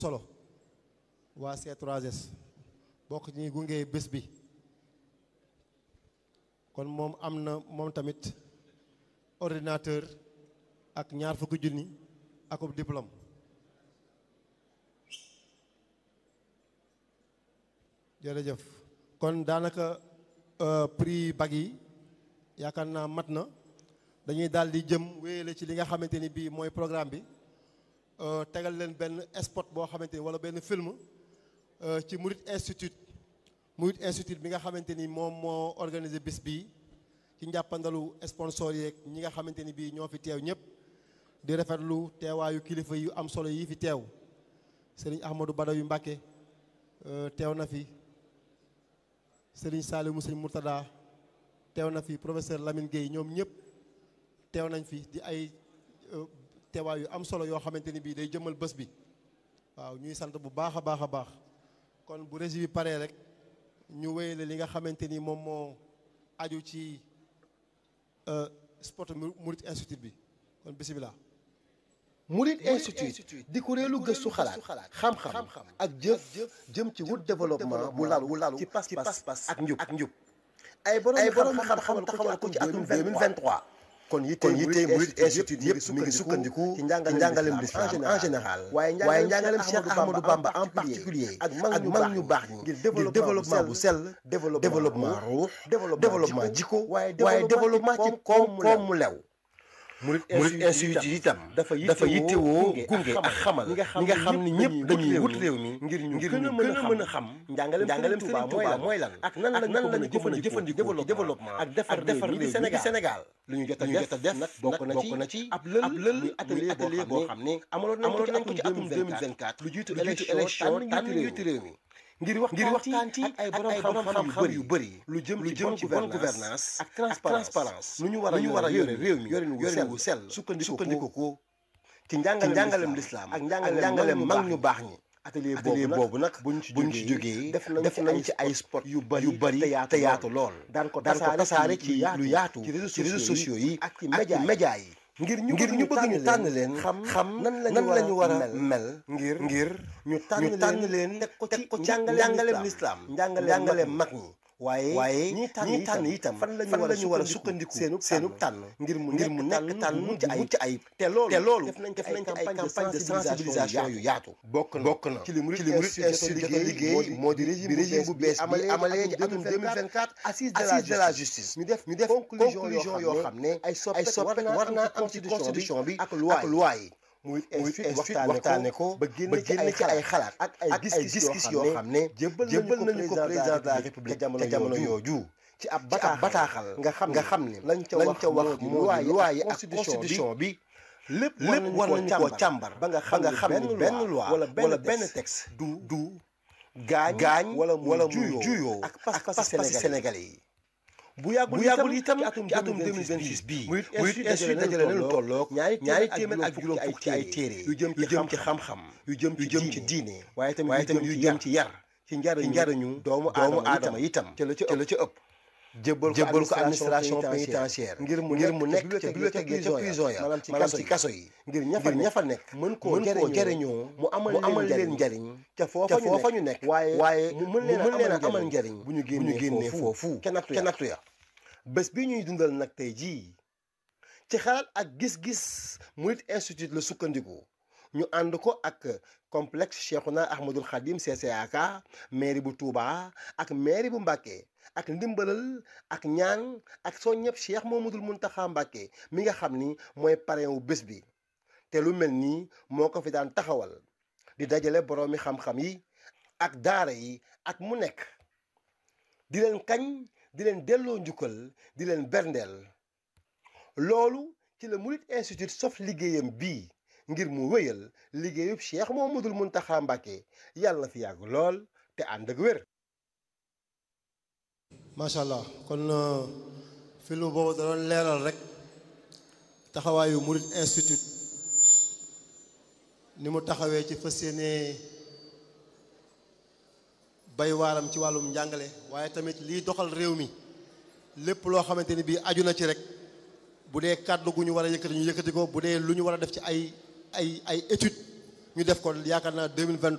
solo waa C3S bokk ci ñuy gunge bés bi kon moom am na moom tamit ordinateur ak ñaar fukki junni akub diplôme jërëjëf kon daanaka prix bag yi yaakaar naa mat na dañuy daal di jëm wéyale ci li nga xamante ni bii mooy programme bi tegal leen benn spot boo xamante ni wala benn film ci Murit Institute Murit Institute bi nga xamante ni moom moo organisé bis bii ci njàppandalu sponsor yeeg ñi nga xamante ni bii ñoo fi teew ñëpp di rafetlu teewaayu kilifa yu am solo yi fi teew sëriñ Ahmadou Badaw yu Mbàkke teew na fi sëriñ Saliou Moussine Mourtada teew na fi professeur Lamine Gueye ñoom ñëpp teew nañ fi di ay teewaay yu am solo yoo xamante ni bii day jëmal bés bi waaw ñuy sant bu baax a baax a baax kon bu régie bi paree rek ñu wéyale li nga xamante ni moom moo aju ci sport Murit Institute bi kon bisimilah. Murit Institute di kuréelu gëstu xalaat xam-xam ak jëf jëm ci wut développement bu lalu bu lalu ci pas-pas ak njub ak njub ay borom xam-xam taxawal ko ci atum 2023 kon yitte yitte Murit Institute yëpp mi ngi sukkandiku ci njàngaleem lislaam en général waaye njàngaleem Cheikh Ahmadou Bamba en particulier ak mag ñu baax ñi ngir développement bu sell développement ruux développement jikko waaye développement ci koom koom mu lew Murit Institute itam dafa yittewoo gunge ak xamal ñi nga xam ni ñëpp dañuy wut réew mi ngir ñu gën a mën a xam njàngaleem Sëriñ Tuubaa mooy lan ak nan la nan lañu ko mën a jëfandikoo développement ak defar defar réew mi di Sénégal lu ñu jot a def nag bokk na ci ab lël muy atelier boo xam ne amaloon nañ ko ci atum 2024 lu jiitu élection tànn njiitu réew mi ngir waxtaan ci ak ay borom xam-xam yu bëri lu jëm ci bonne gouvernance ak transparence nu ñu war a yore réew mi yorin wu sell sukkandiku ko ci njàngalem lislaam ak njàngalem mag ñu baax ñi atelier boobu nag buñ ci jógee def nañ ci ay sport yu bëri te yaatu lool daan ko tasaare ci lu yaatu ci réseaux sociaux yi ak ci média yi ngir ñu ngir ñu bëgg ñu tànn leen xam xam nan la ñu war a mel ngir ngir ñu tànn leen teg ko ci njàngaleem lislaam njàngaleem mag ñi waaye waaye ñi tànn itam fan la ñu war a sukkandiku seenu seenu tànn ngir mu ngir mu nekk tànn mu ci ay ci ay te loolu te loolu def nañ def nañ ci ay campagne de sensibilisation yu yaatu bokk na bokk na ci li Murit Institute jot a liggéey moo di régime bu bees bi amalee ci atum 2024 assise de la justice ñu def ñu def conclusion yoo xam ne ay soppe war naa am ci constitution bi ak loi yi Murit Institute waxtaane ko ba génn ci ay xalaat ak ay gis-gis yoo xam ne jébbal nañu ko président de la république ca jamono yooju ci ab bataaxal nga xam nga xam ne lañ ca wax moo di loi yi ak constitution bi lépp war nañu koo càmbar ba nga xam ne benn loi wala benn texte du du gaañ gaañ wala mu juyoo ak pas-pasi sénégalais yi bu yàggul itam ci atum 2026 bii Murit Institute dajale na lu tolloog ñaari téeméer ak juróom fukk ci ay téere yu jëm ci xam-xam yu jëm ci diine waaye tamit yu jëm ci yar ci njariñu doomu aadama itam ca la ca ëpp jébbal ko administration pénitentiaire ngir mu ngir mu nekk ca bibliothèque ca prison ya maanaam ci kaso yi ngir ña fa nekk mën koo jëriñoo mu amal leen njariñ ca foofa ñu nekk waaye mu mën leen a amal njariñ bu ñu génnee foofu ca nattu ya bés bi ñuy dundal nag tey jii ci xalaat ak gis-gis Murit Institute la sukkandiku ñu ànd ko ak complexe Cheikhouna Ahmadoul Khadim CCAK mairie bu Touba ak mairie bu Mbacké ak ndimbalal ak ñaan ak soññëpp Cheikh Mouhamadoul Mountakha Mbacké mi nga xam ni mooy parrain wu bés bi te lu mel nii moo ko fi daan taxawal di dajale boroomi xam-xam yi ak daara yi at mu nekk di leen kañ di leen delloo njukkal di leen berndeel loolu ci la Murit Institute sof liggéeyam bii ngir mu wéyal liggéeyub Cheikh Mouhamadoul Mountakha Mbacké yàlla na fi yàgg lool te ànd ak wér macha allah kon film boobu da doon leeral rek taxawaayu Murit Institute ni mu taxawee ci fas yéene bay waaram ci wàllum njàngale waaye tamit liy doxal réew mi lépp loo xamante ni bii aju na ci rek bu dee kàddu gu ñu war a yëkkati ñu yëkkati ko bu dee lu ñu war a def ci ay ay ay étude ñu def ko yaakaar naa 2023